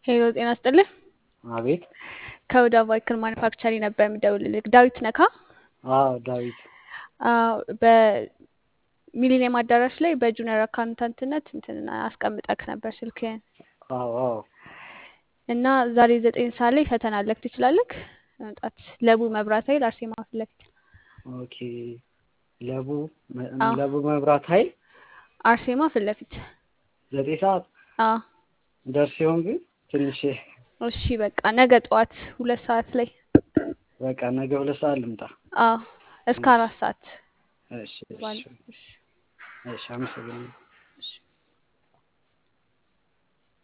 ሄሎ ጤና ይስጥልህ። አቤት። ከወደ ቫይክል ማኒፋክቸሪንግ ነበር የምደውልልህ። ዳዊት ነካ? አዎ ዳዊት። አዎ በሚሊኒየም አዳራሽ ላይ በጁኒየር አካውንታንትነት እንትን አስቀምጠክ ነበር ስልክህን አዎ አዎ። እና ዛሬ ዘጠኝ ሰዓት ላይ ፈተና አለክ ትችላለክ መምጣት። ለቡ መብራት ኃይል አርሴማ ፊት ለፊት ኦኬ። ለቡ መ- አዎ። ለቡ መብራት ኃይል አርሴማ ፊት ለፊት ዘጠኝ ሰዓት አዎ። ደርስ ሲሆን ግን ትንሽ እሺ በቃ ነገ ጠዋት ሁለት ሰዓት ላይ በቃ ነገ ሁለት ሰዓት ልምጣ። አዎ እስከ አራት ሰዓት እሺ እሺ ባለው። እሺ እሺ፣ አመሰግናለሁ። እሺ